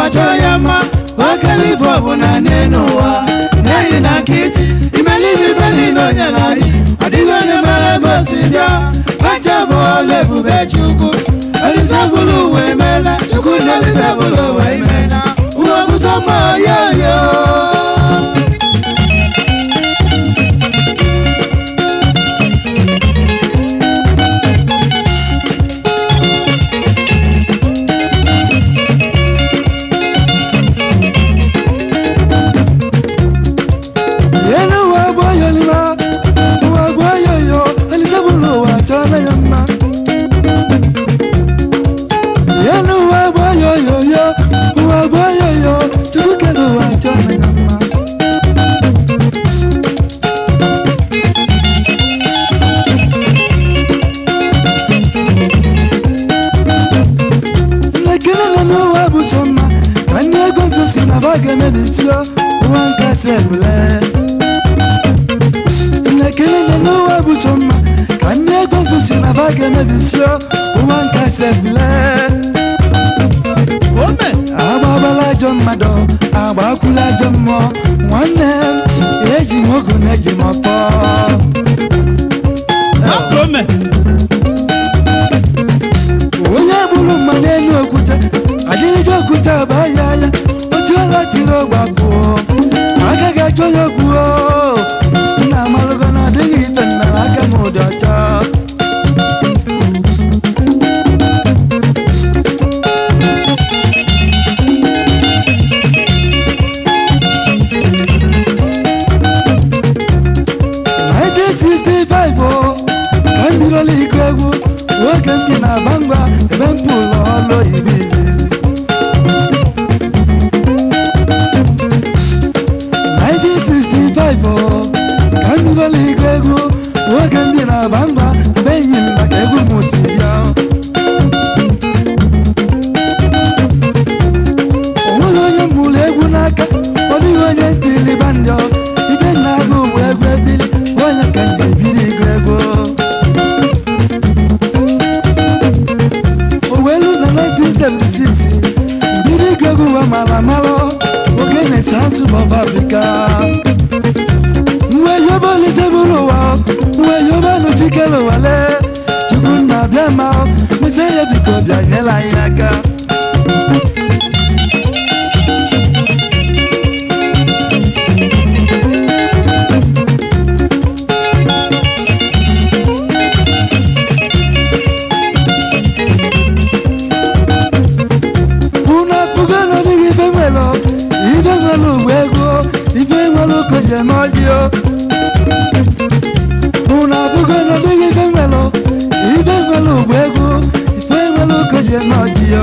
chọọ ya mma okele ife ọbụla n'elu ụwa n'ihi na nkịtị imelibe ibe niile onye na anyị ọdịghị onye mere ebe o si bịa kacha bụ ọla ebube chukwu elisabụlụ ụwa emeela chukwu na elisabụlụ ụwa emeela ụwa bụ sọ mma yoyo elu ụwa bụ oyoliwa ụwa bụ oyoyo elisabụlụ ụwa chọọla ya mma elu ụwa bụ oyoyoyo ụwa bụ oyoyo chukwu kere ụwa chọọla ya mma nlekere nọ n'ụwa bụ chọ mma ka ndị ego nso si na ba ga-emebisio ụwa nke sebule nlekere nọ n'ụwa bụ chọ mma ka ndị ego nso si na ba ga-emebisio ụwa nke sebule ome agbabala ajọ mmadụ agbakwula ajọ mmụọ nwanne m eji m ogu na eji m ọpọ hapụ ome onye gburu mma n'elu okwute ajịrịja okwute aba ya ya otu ọla tiri ọgbapụo agaghị achọ ya okwu nna amalụgo na ọ dịghị ife mmere aka m ụdị ọcha Nineteen sixty-five o ka m bidola ịgụ egwu oge m bi na bangwa ebe m bụ ụlọ ọlụ oyibo izizi 1965 o ka m bidola ịgụ egwu oge m bi na bangwa mgbe enyi m maka egwu m si bịa o nweghị onye m mụrụ egwu n'aka ọ dịghị onye ntili bandị ibe nna agụ bụ egwu ebili onye ka m ji ebiri ịgụ egwu owelu na 1976 mbido ịgụ egwu wa mara mara oge na-ese azụ bọb afrịka mgbe yoba olise bụrụ ụwa mgbe yoba nụchikere ụwale chukwu nna bịa ma mese ya biko bịa nyela anyị aka unu apụgo n'ọdịghị ibe nwere ibe nwere ugbo ego ibe nwere okoji eme ọjịo unu apụgo n'ọdịghị ibe nwere ibe nwere ugbo ego ibe nwere okoji eme ọjịo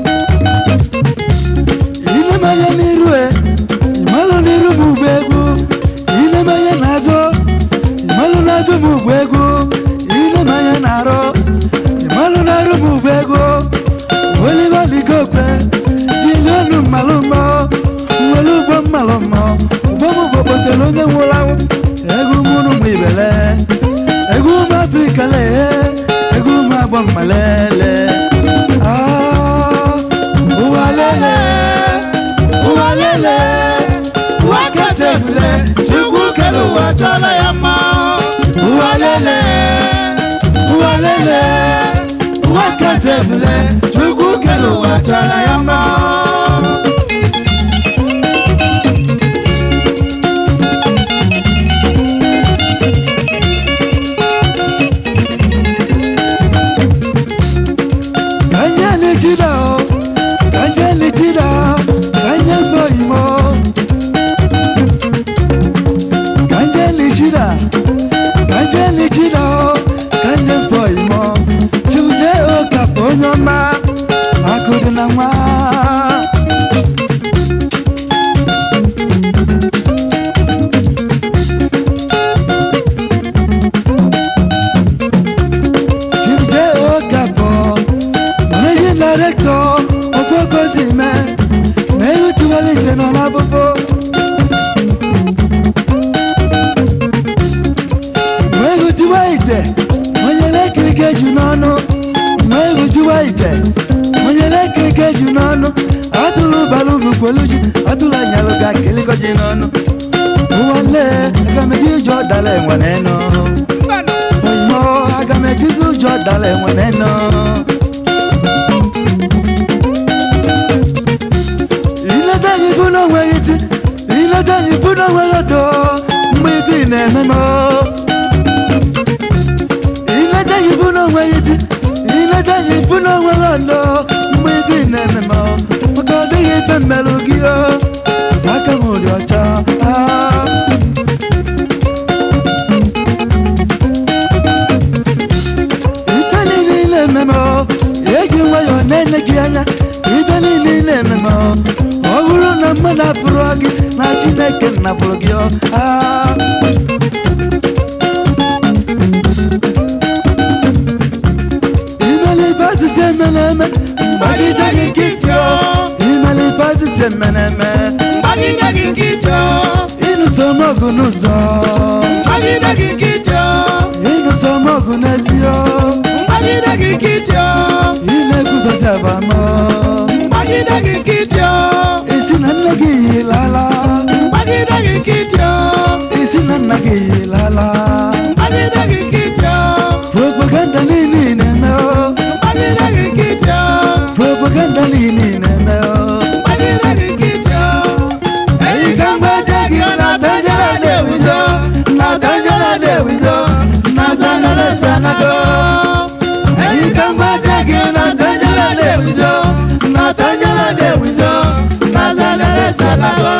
ilemanya n'iru e ịmalụ n'iru m ugbo ego ilemanya n'azụ ịmalụ n'azụ m ugbo ego ilemanya n'arụ ịmalụ n'arụ m ugbo ego oliver digokwe jilionu mmalụmọ nwere ugbo mmalụmọ ugbo m bụ kpotere onye nwụrụ anwụ egwu mụrụ m ibele egwu m afrịka lee egwu m agbọ mmalele Ah, ụwa lele ụwa lele ụwa kasị ebule chukwu kere ụwa chọọla ya mma ụwa lele ụwa lele ụwa kasị ebule chukwu kere ụwa chọọla ya mma kanye lichida o kanye lichida kanye mboimo kanye lichida kanye lichida o kanye mboimo chuje okapo onye ọma akụrụ na nwa chuje okapo managing director okpokosime na-erutiwalite nọ n'abụbụ wee hụtiwa ite onye na-ekirike ju n'ọnụ wee hụtiwa ite onye na-ekirike ju n'ọnụ atụrụ balụ kwelu ji atụla nyalụ ga kelikọ ji n'ọnụ ụwa nle aga m eji ụjọ dala enwe n'enu oyimo aga m ejizi ụjọ dala enwe n'enu ileta anyị bụ na onweghị isi ileta anyị bụ na onweghị odo mgbe ibi na-eme m ileta anyị bụ na onweghị isi ileta anyị bụ na onweghị odo mgbe ibi na-eme m maka ọ dịghị ibe mmerụ gị o aka m dị ọcha ah. ibe niile na-eme m eji nwayọọ na-ele gị anya ibe niile na-eme m ọ bụrụ na mmadụ abụrụ gị na chineke napụrụ gị ọ ah. imelibe asịsị emere eme mgbagide gị nkịtị ọ imelibe asịsị emere eme mgbagide gị nkịtị ọ ịnụso m ọgụ n'ụzọ mgbagide gị nkịtị ọ ịnụso m ọgụ n'ezi ọ mgbagide gị nkịtị ọ ị na-ekwuzozi abamọ mgbagide gị nkịtị ọ isi na nne gị yilala mgbagide gị nkịtị ọ isi na nna gị yilala mgbagide gị nkịtị ọ propaganda niile ị na-eme o mgbagide gị nkịtị ọ propaganda niile ị na-eme o mgbagide gị nkịtị ọ eyi ka mgbaje gị na tanjara na-ewizo na tanjara na-ewizo na sanara sanago eyi ka mgbaje gị na tanjara na-ewizo na tanjara na-ewizo na sanara sanago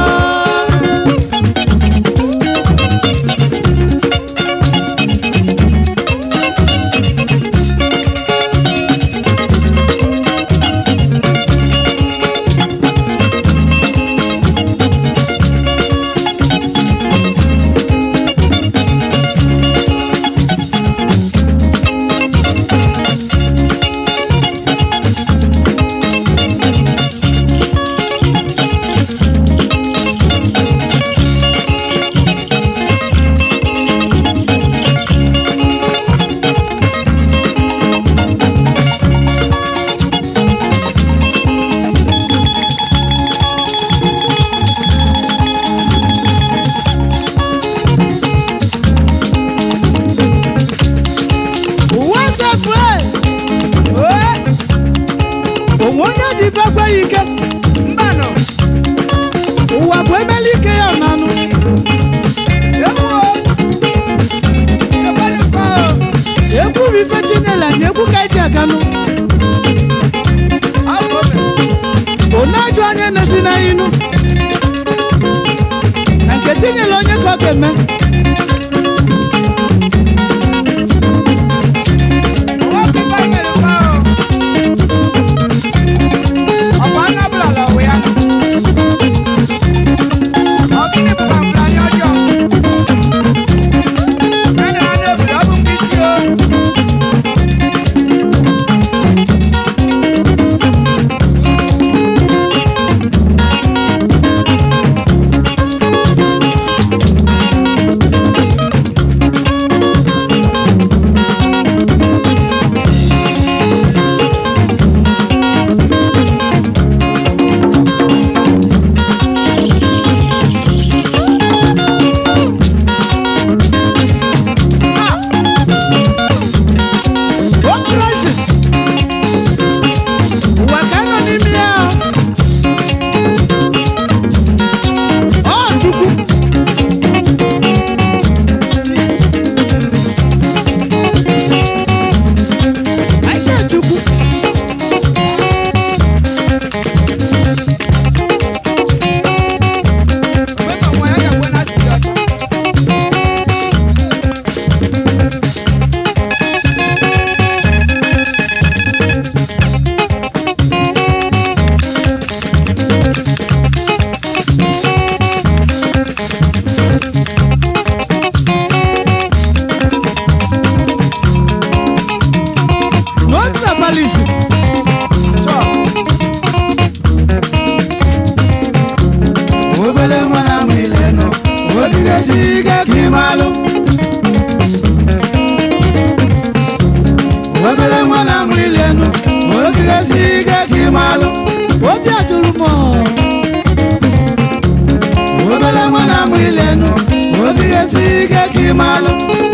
ụwa sefre onwe onye ji bekwe ya ike mbanụ ụwa bụ emeli ike ya nanụ egwu bụ ife chinela na egwu ka eji aganụ onye ajụ onye na-esi na inu na nke tinyela onye ka ọ ga-eme What crisis? Ụwa ka nọ n'ime ya. Ọ Chukwu. Anyị sị Chukwu. No tribalism. Sure. obele nwa na amụ ilenu odigasi ike ka ịmalụ obele nwa na amụ ilenu odigasi ike ka ịmalụ Obi ajụrụ m ọ. ị malụ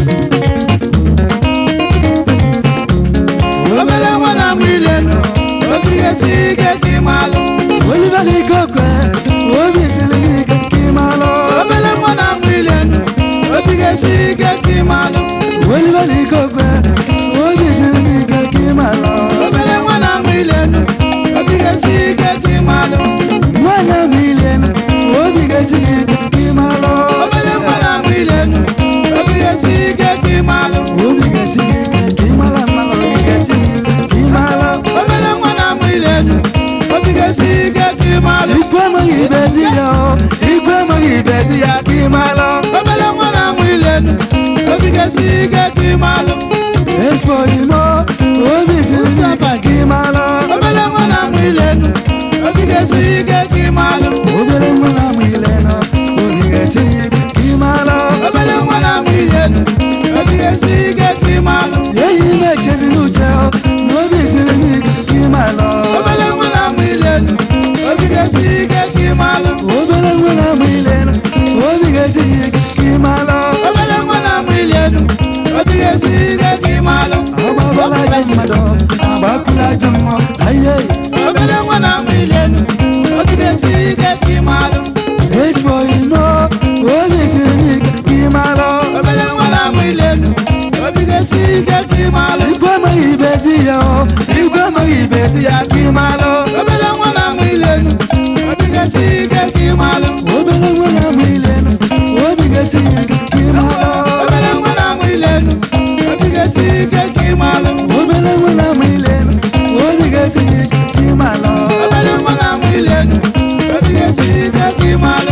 obere nwa na-amụ ile nọ obi ga-esi ike ka ị malụ Oliver Likokwe, obi siri m ike ka ị malụ. obere nwa na-amụ ile nọ obi ga-esi ike ka ị malụ Oliver Likokwe, obi siri m ike ka ị malụ. obere nwa na-amụ ile nọ obi ga-esi ike ka ị malụ Nwana m ile nụ, obi ga-esi gị ike ka ị malụ. obere nwa na-amụ ile nọ obi ga-esi ike ka ị malụ Obi ga-esi gị ike ka ị mara mmalụ, obi ga-esi gị ike ka ị malụ. obere nwa na-amụ ile nọ obi ga-esi ike ka ị malụ Ikwu amaghị ibezi ya o, ikwu amaghị ibezi ya ka ị malụ. obere nwa na-amụ ile nọ obi ga-esi ike ka ị malụ Ezigbo imo, obi siri m ike ka ị malụ. obere nwa na-amụ ile nọ obi ga-esi ike ka ị malụ Obere nwa na-amụ ile nọ, obi ga-esi gị ike ka ị malụ. obere nwa na-amụ ile nọ obi ga-esi ike ka ị malụ Eyi m echezi n'uche o, na obi siri m ike ka ị malụ. obere nwa na-amụ ile nọ obi ga-esi ike ka ị malụ Obere nwa na-amụ ile nọ, obi ga-esi gị ike ka ị malụ. obere nwa na-amụ ile nọ obi ga-esi ike ka ị malụ Agbabala ajọ mmadụ, agbakwula ajọ mmụọ, aye. obere nwa na-amụ ile nọ obi ga-esi ike ka ị malụ Ezigbo imo, obi siri m ike ka ị malụ. obere nwa na-amụ ile nọ obi ga-esi ike ka ị malụ Igwe amaghị ibezi ya o, igwe amaghị ibezi ya ka ị malụ. obere nwa na-amụ ile nọ obi ga-esi ike ka ị malụ Obere nwa na-amụ ile nụ, obi ga-esi gị ike ka ị malụ. obere nwa na-amụ ile nọ obi ga-esi ike ka ị malụ Obere nwa na-amụ ile nụ, obi ga-esi gị ike ka ị malụ. obere nwa na-amụ ile nọ obi ga-esi ike ka ị malụ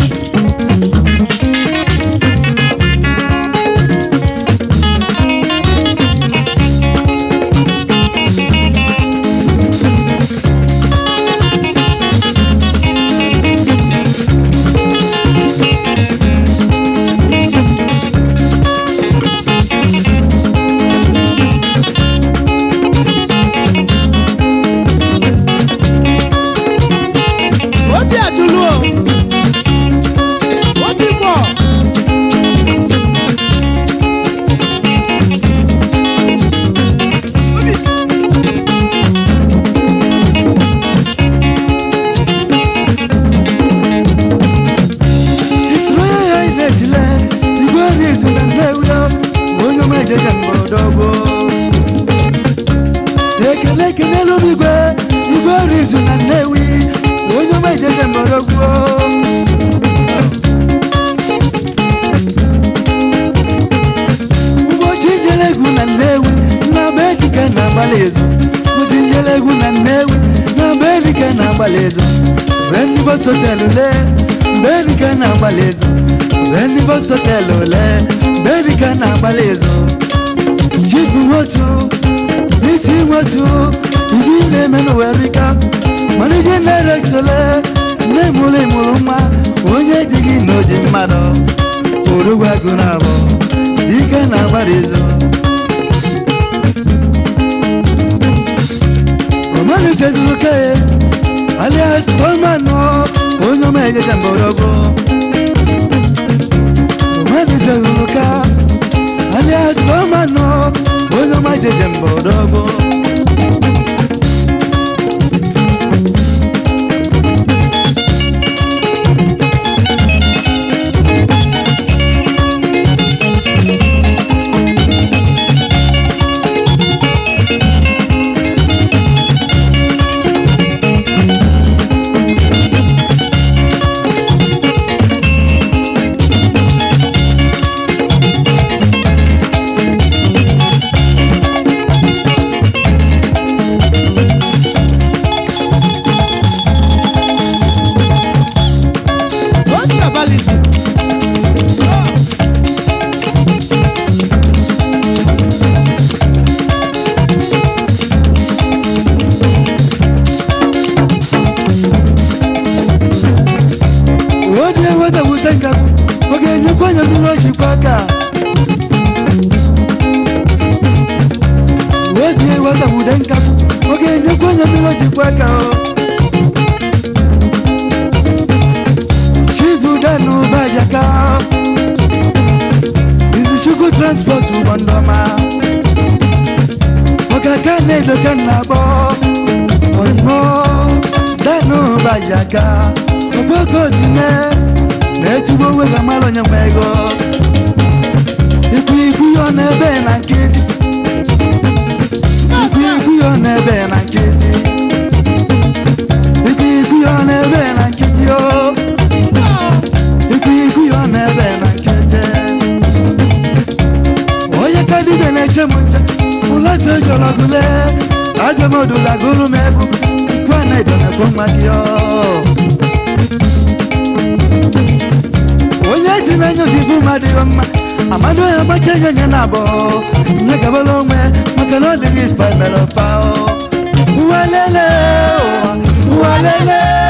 obi ajụlụ o obi gbọ Isoro ya ya na-esile, igwe rizu na Nnewi o, onye ọma ejeje mgbọrọdọgbo. Ekele ekelelu m igwe, igwe rizu na Nnewi, onye ọma ejeje mgbọrọgbo. Ụbọchị njele egwu na Nnewi, na be dike na-agbalị ezu. Ụbọchị njele egwu na Nnewi, na be dike na-agbalị ezu. Mgbe ndị bọs họtelụ lee, mgbe dike na-agbalị ezu. Mgbe ndị bọs họtelụ lee, mgbe dike na-agbalị ezu. Chibu nwotu, n'isi nwotu, ibi na-eme n'ụwerika. Managing director lee, nne mụrụ ịmụrụ nwa, onye ji gị na oji mmadụ. Orugwu agụ na-abụ, dike na-agbara ezu. Romanus Ezuruke, alias Tolmano, onye ọma ejeje mgbọrọgwụ. Romanus Ezuruka, alias Tolmano, onye ọma ejeje mgbọrọgwụ. obi abalịzi Odi eweta wute nkakwu, ọ ga-enyekwa anya mmiri o jikwa aka. Odi eweta wute nkakwu, ọ ga-enyekwa anya mmiri o jikwa aka. Chibuda n'ụba jaka. transport ụgbọ ndị ọma ọkaka na-edo ka nna akpọ oyimo danụ bajaga okpoko ozime na-etigbo onwe ga mara onye nwe ego ikwu ikwu ya ọ na-ebe na nkịtị ikwu ikwu ya ọ na-ebe na nkịtị ikwu ikwu ya ọ na-ebe na nkịtị o ikwu ikwu ya ọ na-ebe na nkịtị onye ka dibịa na-eche m nche ụlọzi ojọrọ gụle abịa m odula gụrụ m egwu ikwu a na-edo na-ekwu mma gị ọ onye ji n'anya obibi mmadụ ịghọ mma amado ya gbacha enye nye na abụọ nye gabala onwe maka na ọ dịghị ife mere pa ụwa lele ụwa ụwa lele